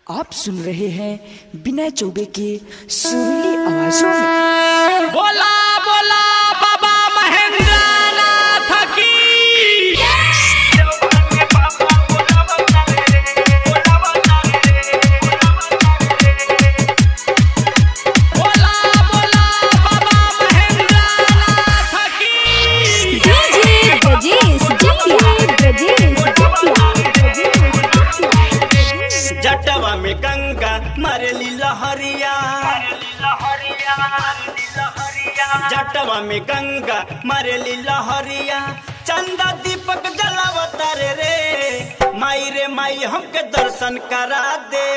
आप सुन रहे हैं विनय चौबे के सुरीली आवाजों में बोला बोला बाबा महेंद्र नाथ की बोला बोला बाबा महेंद्र नाथ की डीजे ब्रजेश जटिया ब्रजेश जटिया जटवा में गंगा मरली लहरिया जटवा में गंगा मरली लहरिया चंदा दीपक जलावतर रे माई रे माई हमके दर्शन करा दे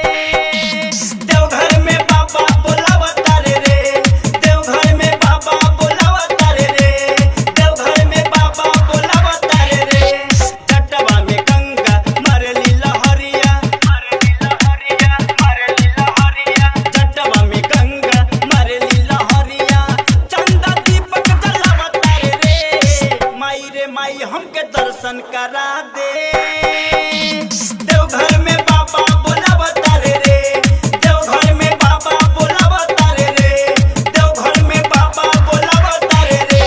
देवघर में बाबा बोलावतर रे देवघर में बाबा बोलावतर रे देवघर में बाबा बोलावतर रे जटवा में गंगा मरली लहरिया मरली लहरिया मरली लहरिया जटवा में गंगा मरली लहरिया चंदा दीपक जलावतर रे माई रे माई हमके दर्शन करा दे देवघर में बाबा बोलावतर रे देवघर में बाबा बोलावतर रे देवघर में बाबा बोलावतर रे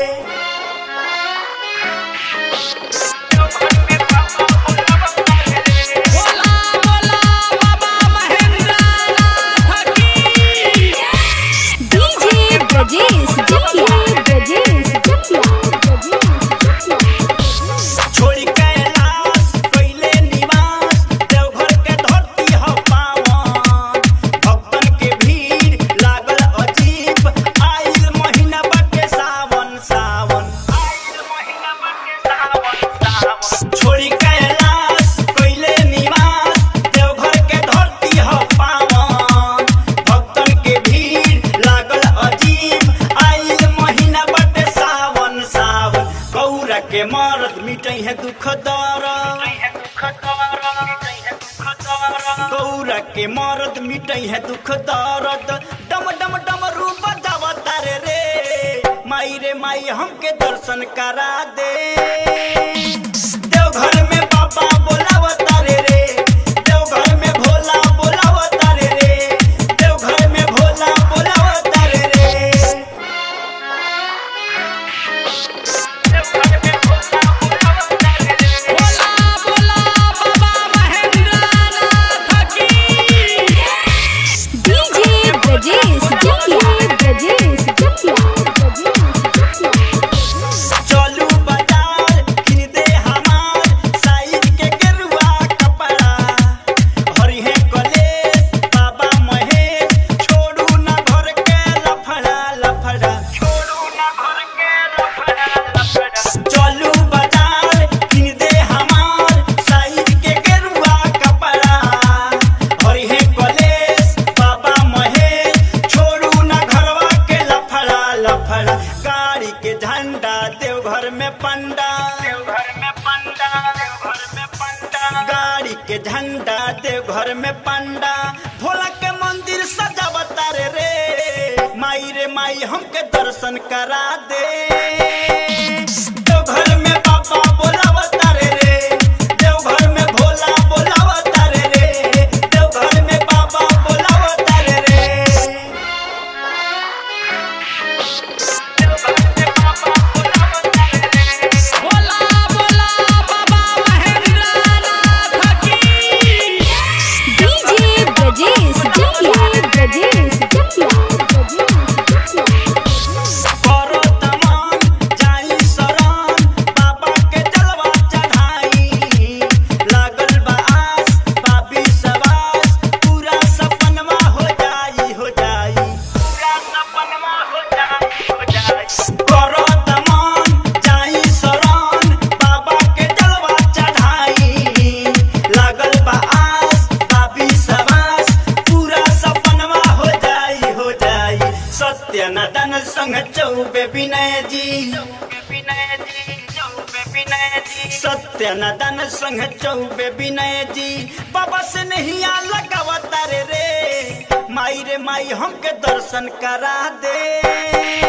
बोला बोला बाबा महेंद्र नाथ की डीजे ब्रजेश जटिया ब्रजेश जटिया ब्रजेश जटिया छोड़ी कैलाश कैले निवास देवघर के धरती ह पावन भक्तन के भीड़ लागल अजीब आइल महीना बाटे सावन सावन आइल महीना बाटे सावन सावन छोड़ी कैलाश कैले निवास देवघर के धरती ह पावन भक्तन के भीड़ लागल अजीब आइल महीना बाटे सावन सावन गौरा के मर्द मिटै है दुख दर्द गौरा के मर्द मिटै है दुख दर्द डम डम डम रूप जावतार रे माई रे माई हमके दर्शन करा दे देवघर में बाबा बोलावतार रे देवघर में भोला बोलावतार रे देवघर में भोला बोलावतार रे बोला बोला बाबा महेंद्र नाथ की डीजे ब्रजेश जटिया ब्रजेश जटिया ब्रजेश जटिया चलू बाजार किन दे हमार साइज के गेरुआ कपड़ा हरिहे कलेश बाबा महेश छोड़ू ना घर के लफड़ा लफड़ा छोड़ू ना घर के लफड़ा लफड़ा चलू बाजार किन दे हमार साइज के गेरुआ कपड़ा हरिहे कलेश बाबा महेश छोड़ू ना घरवा के लफड़ा लफड़ा गाड़ी के झंडा देवघर में पंडा देवघर में पंडा देवघर में पंडा गाड़ी के झंडा देवघर में पंडा भोला के मंदिर सजावता रे रे माई रे माई हमके दर्शन करा दे देवघर में बाबा बोलावता रे रे देवघर में भोला बोलावता रे रे देवघर में बाबा बोलावता रे रे बोला बोला बाबा महेंद्र नाथ की डीजे ब्रजेश जटिया ब्रजेश जटिया ब्रजेश जटिया करो तमाम जाई शरण बाबा के जलवा चढ़ाई लागल बा आस बाबी सवास पूरा सपनवा हो जाई हो जाई पूरा सपनवा हो जाई हो जाई करो तमाम जाई शरण बाबा के जलवा चढ़ाई लागल बा आस बाबी सवास पूरा सपनवा हो जाई हो जाई सत्य नदन संग चौबे विनय जी सत्य नदन संग चौबे विनय जी बाबा से नहीं आ लगावता रे रे माई रे माई हमके दर्शन करा दे